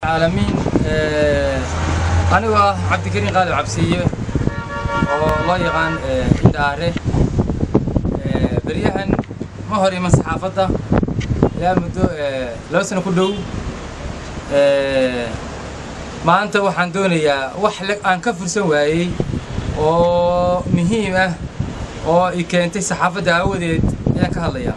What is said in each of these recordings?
العالمين anigoo ah cabdikariin qaalib cabsiiye oo loo yaqaan indhaare beryahan ma hor iman saxaafadda ilaa muddo laba sano ku dhow maanta waxaan doonayaa wax aan ka fursan waayey oo muhiim ah oo i keentay saxaafadda aawadeed ayaan ka hadlayaa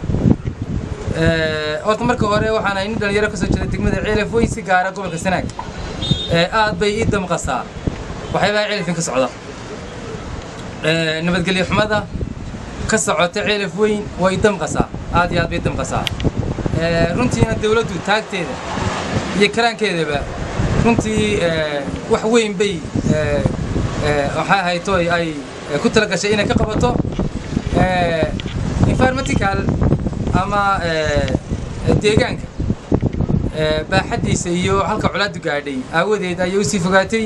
horta marka hore waxaan ahay nin dhalinyaro ka soo jeeda degmada ceelaf weyn si gaara gobolka sanaag aad bay ii damqasaa waxyaabaha ceelafin ka socda nabadgelyo xumada ka socota ceelaf weyn way damqasaa aad iyo aad bay damqasaa runtiina dawladdu taagteeda iyo karaankeedaba runtii wax weyn bay waxay ahayto ay ku tala gashay inay ka qabato environmentical ama deegaanka baaxaddiisa iyo halka colaadu gaadhay aawadeed ayay u sii fogaatay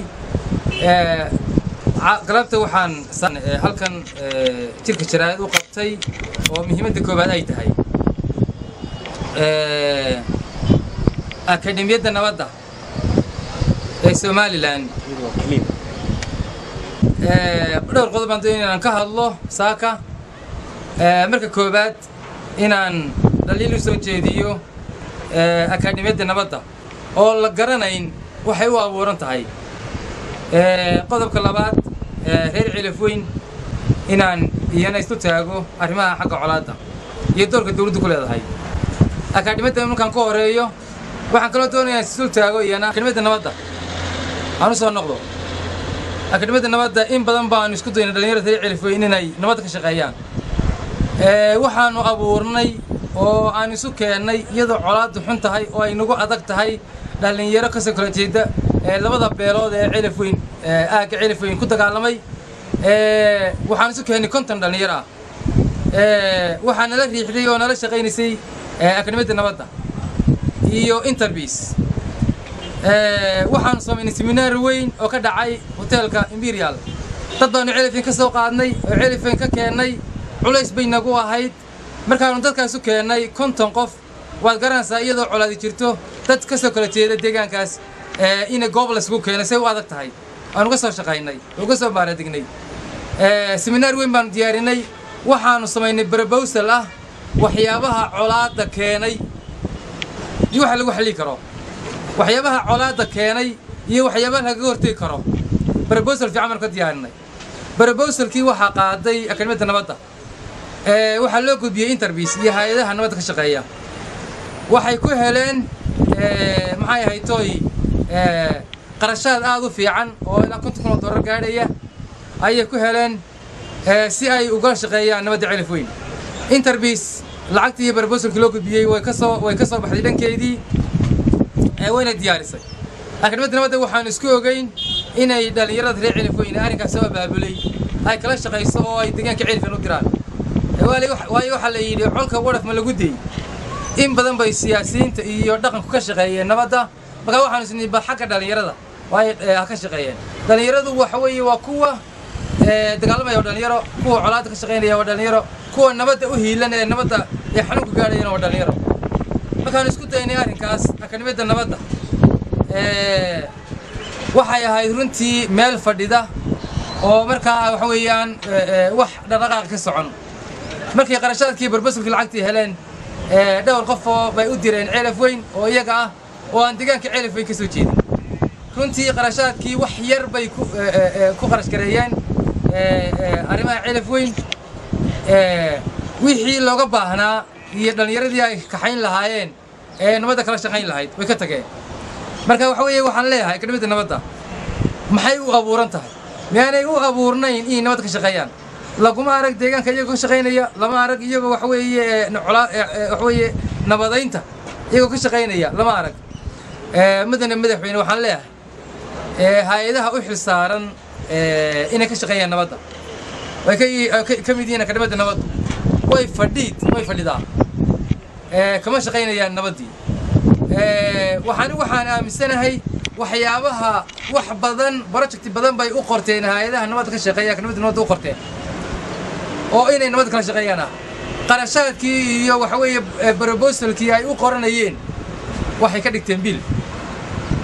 galabta waxaan halkan jirka jaraa'id u qabtay oo muhiimadda koowaad ay tahay akademiyadda nabadda ee somalilan dhowr qodob baan doonaya inaan ka hadlo saaka marka koowaad inaan dhaliil u soo jeediyo akademiyadda nabadda oo la garanayn waxay u abuuran tahay qodobka labaad reer cilaf weyn inaan iyana isu taago arrimaha xagga colaadda iyo doorka dawladdu ku leedahay akademiyadda markaan ka horeeyo waxaan kaloo doonayaa isu taago iyana akademiyadda nabadda aan u soo noqdo akademiyadda nabadda in badan baanu isku daynay dhalinyarada reer cilaf weyn inay nabadda ka shaqeeyaan waxaanu abuurnay oo aan isu keennay iyadoo colaaddu xun tahay oo ay nagu adag tahay dhallinyaro kasoo kala jeeda labada beelood ee cilaf weyn aagga cilaf weyn ku dagaalamay waxaan isu keennay konton dhallinyaro ah waxaa nala riixday oo nala shaqaynaysay akademiyadda nabadda iyo interbies waxaanu samaynay seminaar weyn oo ka dhacay hoteelka imperial dad baanu cilafin ka soo qaadnay oo cilafin ka keennay culays bay nagu ahayd markaanu dadkaasu keennay konton qof waad garanaysaa iyadoo colaadi jirto dad ka soo kala jeeda deegaankaas ina goob laysgu keenay say u adag tahay aan uga soo shaqaynay uga soo baaradignay seminaar weyn baanu diyaarinay waxaanu samaynay brobosal ah waxyaabaha colaadda keenay iyo waxa lagu xallii karo waxyaabaha colaadda keenay iyo waxyaabaha lagaga hortegi karo brobosal fiican baanu ka diyaarinay brobosalkii waxaa qaaday akademiyadda nabadda waxaa loo gudbiyey interbies iyo hay-adaha nabadda ka shaqeeya waxay ku heleen maxay ahaytoy qarashaad aad u fiican oo ilaa konton kun oo dollar gaadhaya ayay ku heleen si ay ugala shaqeeyaan nabadda celif weyn interbies lacagtii iyo barbosalkii loo gudbiyey way kasoo way ka soo baxday dhankeedii wayna diyaarisay akademiyadda nabadda waxaan isku ogeyn inay dhallinyarada reer celif weyn arrinkaas soo abaabulay ay kala shaqayso oo ay deegaanka celifan u diraan waayo waxaa la yidhi colka wadhaf ma lagu deyey in badan bay siyaasiyiinta iyo dhaqanku ka shaqeeyeen nabadda markaa waxaanu isnii bal xagga dhallinyarada waayo ha ka shaqeeyeen dhallinyaradu waxa weeye waa kuwa dagaalamaya waa dhalinyaro kuwa colaadda ka shaqaynaya waa dhalinyaro kuwa nabadda u hiilan ee nabadda ee xanuunka gaadhayana waa dhalinyaro markaanu isku daynay arrinkaas akademiyadda nabadda waxay ahayd runtii meel fadhida oo markaa waxa weeyaan wax dhaqdhaqaaq ka socon markay qarashaadkii barbasulkii lacagtii heleen dhowr qofoo bay u direen ceelaf weyn oo iyaga ah oo aan deegaanka ceelaf weyn ka soo jeedin runtii qarashaadkii wax yar bay ku qarash gareeyeen arrimaha ceelaf weyn wixii looga baahnaa iyo dhallinyaradii ay kaxayn lahaayeen ee nabadda kala shaqayn lahayd way ka tageen marka waxa weeye waxaan leeyahay akademiyadda nabadda maxay u abuuran tahay miyaanay u abuurnayn inay nabadda ka shaqeeyaan laguma arag deegaanka iyagoo ka shaqaynaya lama arag iyagoo waxa weeye waxa weeye nabadaynta iyagoo ka shaqaynaya lama arag mudane madaxweyne waxaan leeyahay hay-adaha u xil saaran inay ka shaqeeyaan nabadda way ka mid yihiin akademiyadda nabaddu way fadhiid way fadhidaa kama shaqaynayaan nabaddii waxaan waxaan aaminsanahay waxyaabaha wax badan project badan bay u qorteen hay-adaha nabadda ka shaqeeya akademiyadda nabadda u qorteen oo inay nabad kala shaqeeyaan ah qarashaadkii iyo waxa weeye brobosalkii ay u qoranayeen waxay ka dhigteen bil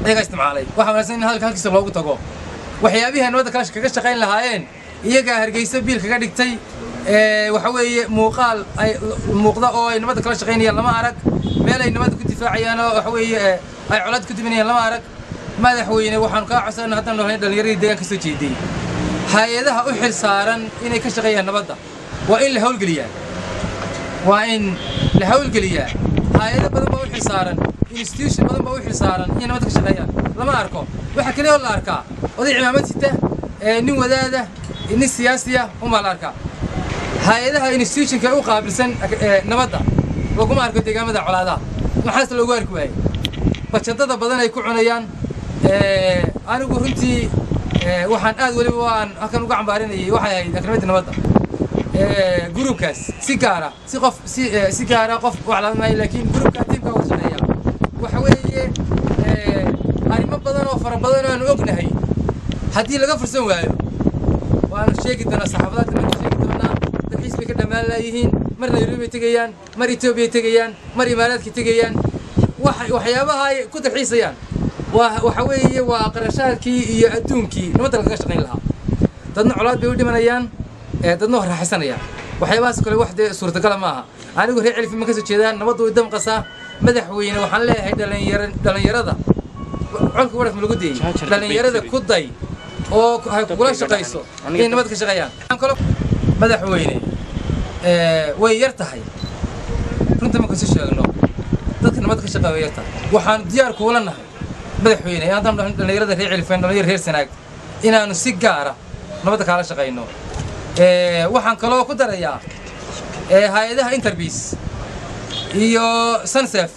ayagaa isticmaalay waxaa wanaagsan in hadalka halkiisa loogu tago waxyaabihii ay nabadda kala kaga shaqayn lahaayeen iyagaa hargeysa biil kaga dhigtay waxa weeye muuqaal ay muuqda oo ay nabadda kala shaqaynayaan lama arag meel ay nabadda ku difaacayaan oo waxa weeye ay colaad ku diminayaan lama arag madaxweyne waxaanu kaa codsanayna haddaan noolnay dhallinyaradii deegaanka soo jeediyey hay-adaha u xil saaran inay ka shaqeeyaan nabadda waa in la hawlgeliyaa waa in la hawlgeliyaa hay-ado badan baa u xil saaran institution badan baa u xil saaran inay nabadda ka shaqeeyaan lama arko waxaa keliya oo la arkaa oday cimaamad sita nin wadaada nin siyaasiya unbaa la arkaa hay-adaha institutionka u qaabilsan nabadda laguma arko deegaamada colaadaha maxaase loogu arki waayey bajadada badan ay ku cunayaan anigu runtii waxaan aad weliba waan halkan uga cambaarinayay waxay ahayd akrimadda nabadda gruubkaas si gaara si qof si si gaara qof wax lama maayo laakiin gruubka tiimka uga shaqeeya waxa weeye arrimo badan oo fara badan oo aanu ognahay haddii laga fursan waayo waanu sheegi doonaa saxaafadaadka baanu sheegi doonaa dalxiis bay ka dhammaan laayihiin mar nairobi bay tegayaan mar etoobiya tegayaan mar imaaraadka tegayaan waxyaabaha ay ku dalxiisayaan waa waxa weeye waa qarashaadkii iyo adduunkii nabadda lagaga shaqayn lahaa dadna colaad bay u dhimanayaan dadna waa raaxaysanayaan waxyaabahaas kale wax dee suurtagala maaha anigu reer celifima ka soo jeedaan nabaddu way damqasaa madaxweyne waxaan leeyahay dhalinyar dhalinyarada colka wadhaf ma lagu deeyey dhalinyarada ku day oo hay kugula shaqayso inay nabad ka shaqeeyaan madaxweyne way yar tahay runta marka isu sheegno dadka nabad ka shaqeeya way yar tahay waxaanu diyaar kuula nahay madaxweyne haddaan dhalinyarada reer celifeen dhalinyar reer sanaag inaanu si gaara nabadda kaala shaqayno waxaan kaloo ku darayaa hay-adaha interbiis iyo sunsef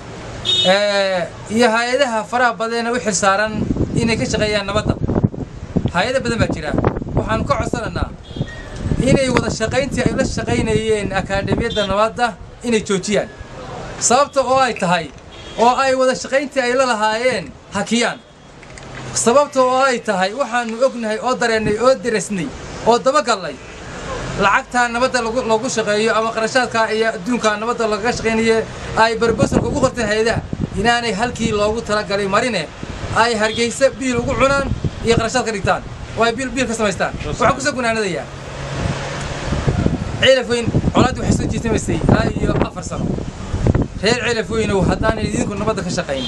iyo hay-adaha faraha badeena u xil saaran inay ka shaqeeyaan nabadda hay-ada badan baa jira waxaanu ka codsanaynaa inay wada shaqayntii ay la shaqaynayeen akaademiyadda nabadda inay joojiyaan sababta oo ay tahay oo ay wada shaqayntii ay la lahaayeen hakiyaan sababta oo ay tahay waxaanu ognahay oo dareennay oo deresnay oo dabagallay lacagtaa nabadda loogu shaqeeyo ama qarashaadkaa iyo adduunkaa nabadda lagaga shaqaynaye ay barbosanka ugu qorteen hay-adaha inaanay halkii loogu talagalay marine ay hargeysa biil ugu cunaan iyo qarashaad ka dhigtaan oo ay biil biil ka samaystaan waxaan kusoo gunaanadayaa ceelafweyn colaaddi waxay soo jiitamaysay ilaa iyo afar sano reer ceelafweynow haddaanay idinku nabadda ka shaqayn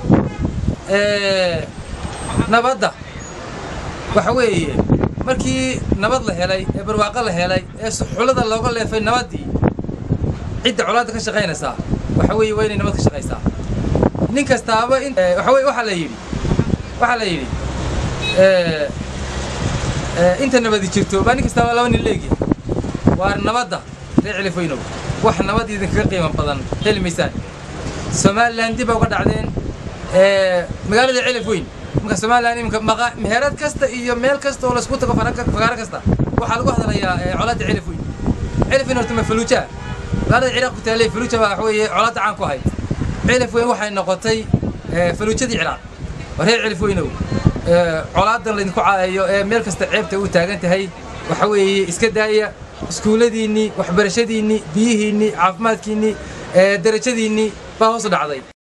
nabadda waxa weeye markii nabad la helay ee barwaaqo la helay ee suxulada looga leefay nabaddii cidda colaadda ka shaqaynaysaa waxa weeye waa inay nabad ka shaqaysaa nin kastaaba in waxa weye waxaa la yidhi waxaa la yidhi inta nabadi jirto baa nin kastaaba laba nin leegi waa nabadda reer celifweynow wax nabad idinkaga qiimo badan heli maysaan somalilan dib baa uga dhacdeen magaalada celifweyn marka somalilan iminka meherad kasta iyo meel kasta oo laisku tago fagaaro kasta waxaa lagu hadlayaa colaadda celifweyn celifweyn horta ma faluuja magaalada ciraaq ku taalay faluuja baa wax weeye colaadda caan ku ahayd celifweyn waxay noqotay faluujadii ciraaq waa reer celifweynow colaadan laydinku caayayo ee meel kasta ceebta u taagan tahay waxa weeye iska daaya iskuulladiinnii waxbarashadiinnii biyihiinnii caafimaadkiinnii darajadiinnii baa hoos u dhacday